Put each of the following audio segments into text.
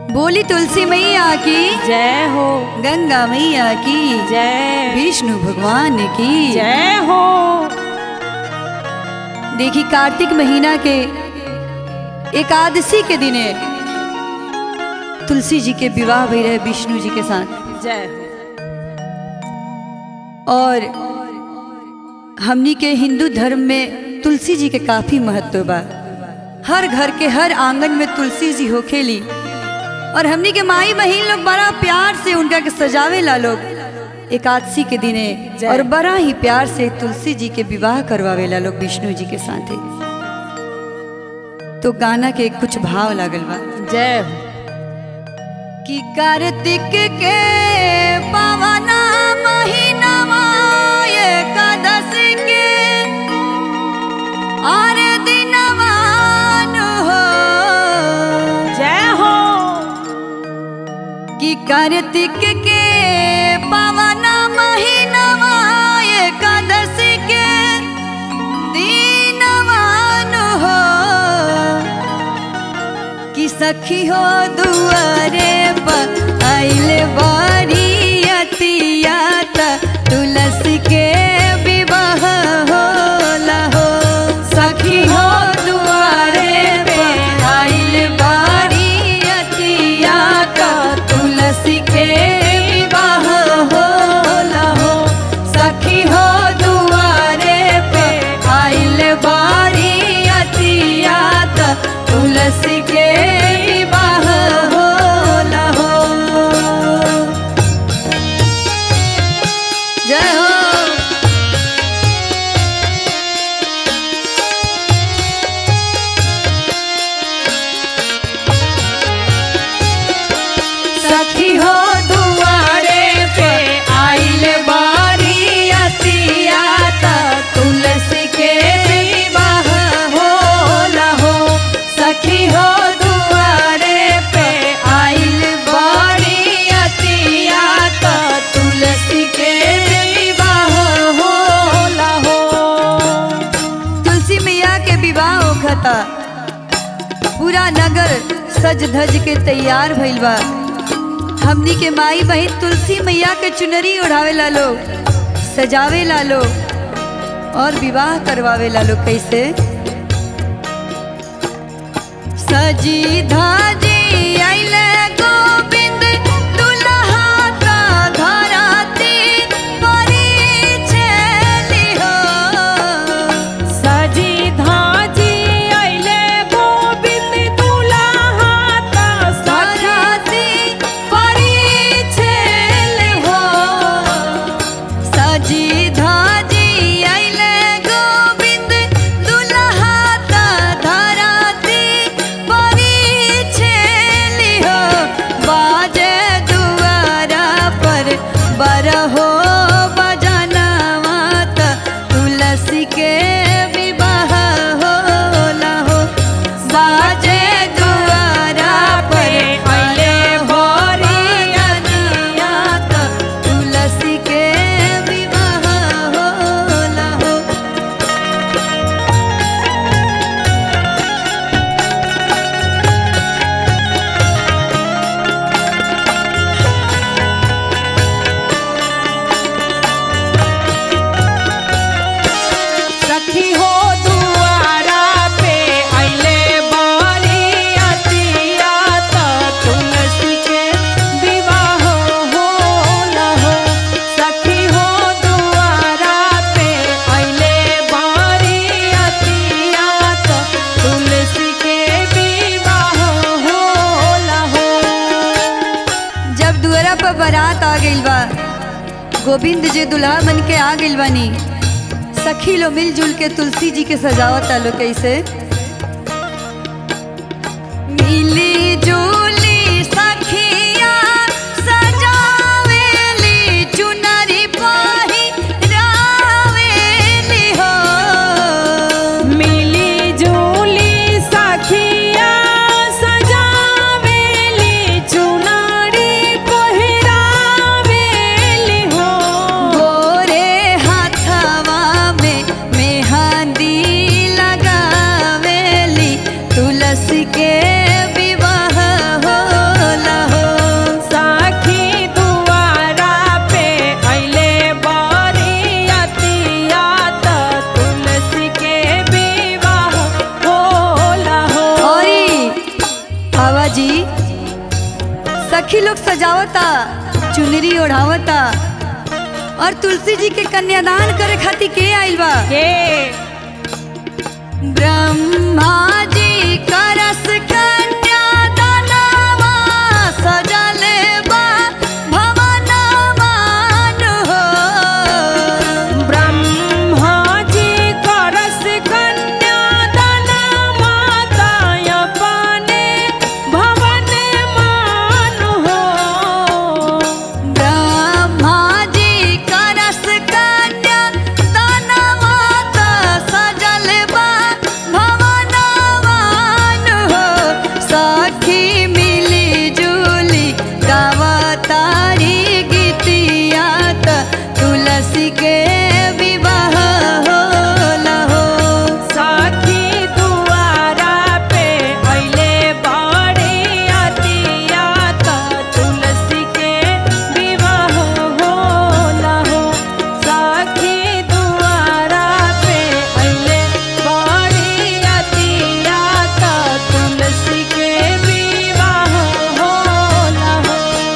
बोली तुलसी मैया की जय हो गंगा मैया की जय विष्णु भगवान की जय हो देखी कार्तिक महीना के एकादशी के दिने तुलसी जी के विवाह भई रहे विष्णु जी के साथ जय हो और हमनी के हिंदू धर्म में तुलसी जी के काफी महत्व बा हर घर के हर आंगन में तुलसी जी होखेली और हमनी के माई बहिन लोग बड़ा प्यार से उनका के सजावे ला लोग एकादशी के दिने जय। और बड़ा ही प्यार से तुलसी जी के विवाह करवावे ला लोग विष्णु जी के साथे तो गाना के कुछ भाव लागल बा जय हो कि कार्तिक के पवना महीनावा एकादशी के आर दिनवान हो जय हो कि कार्तिक के पवना महीनावा एकादशी के दिनवान हो कि सखी हो दुआरे पर आइले बारी अतिया त तुलसी के विवाह होला हो सखी हो दुआरे पे आइले बारी अतिया त तुलसी के विवाह होला हो सखी हो दुआरे पे आइले बारी अतिया त तुलसी के विवाह होला हो जय हो सखी हो दुआरे पे आइल बारी अतिया त तुलसी के विवाह होला हो सखी हो दुआरे पे आइल बारी अतिया त तुलसी के विवाह होला हो तुलसी मैया के विवाह होखता पूरा नगर सज धज के तैयार भइल बा हमनी के माई बहिन तुलसी मैया के चुनरी ओढ़ावे ला लो सजावे ला लो और विवाह करवावे ला लो कैसे सजी धाजी आइले गोविंद दुल्हा का धराती परिछेली हो सजी धाजी अइले गोविंद दुल्हा त सखी सजाती परिछेल हो सजी धाजी आइले गोविंद दुल्हा ता धराती परिछेल हो बाजे दुआरा पर बरहो बजनवा त तुलसी के विवाह होला हो बाजे दुआरा पर अइले भोरी अनिया त तुलसी के विवाह होला हो सखी हो दुआरा पे अइले बारी अतिया त तुलसी के विवाह होला हो सखी हो दुआरा पे अइले बारी अतिया त तुलसी के विवाह होला हो जब दुआरा पर बारात आ गइल बा गोविंद जी दुल्हा बन के आ गइल बानी सखी लो मिलजुल के तुलसी जी के सजावत लो कैसे मिली जुली सखिया सजावेली चुनरी पाही रावेली हो मिली जुली सखिया सजावेली चुनारी पहिरावेली हो गोरे हाथवा में मेहंदी लगावेली बाबा जी सखी लोग सजावता चुनरी ओढ़ावता और तुलसी जी के कन्यादान करे खातिर के आइल बा के ब्रह्मा जी करस कन्यादानवा सजल बा भवनवान हो ब्रह्मा जी करस कन्यादान माता अपने भवन मान हो ब्रह्मा जी करस कन्यादानवा सजल बा भवनवान हो सखी मिली जुली गावतारी गीतिया त तुलसी के विवाह होला हो सखी दुआरा पे अइले बड़ी अतिया त तुलसी के विवाह होला हो सखी दुआरा पे अइले बड़ी अतिया त तुलसी के विवाह होला हो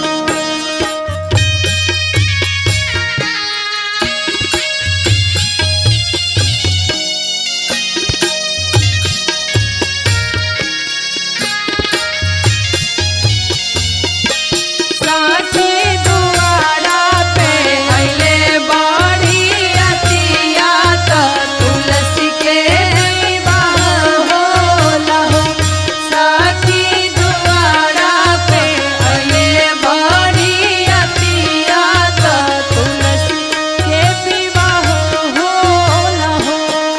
साथी दुआरा पे अइले बड़ी अतिया त तुलसी के विवाह होला हो साथी दुआरा पे अइले बड़ी अतिया त तुलसी के विवाह होला हो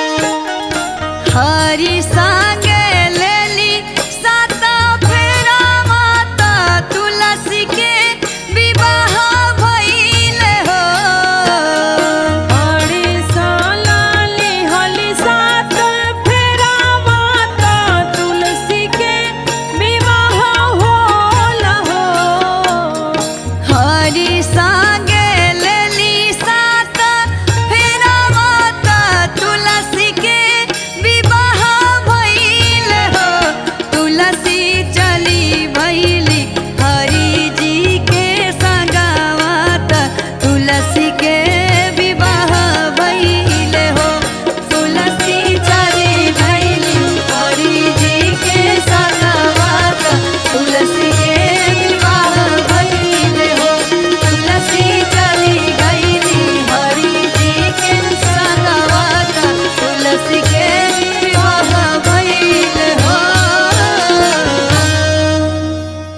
हरि संगे लेली साता फेरा माता तुलसी के विवाह भइल हो बड़ी सालाली हली सात फेरा माता तुलसी के विवाह होला हो हरि सा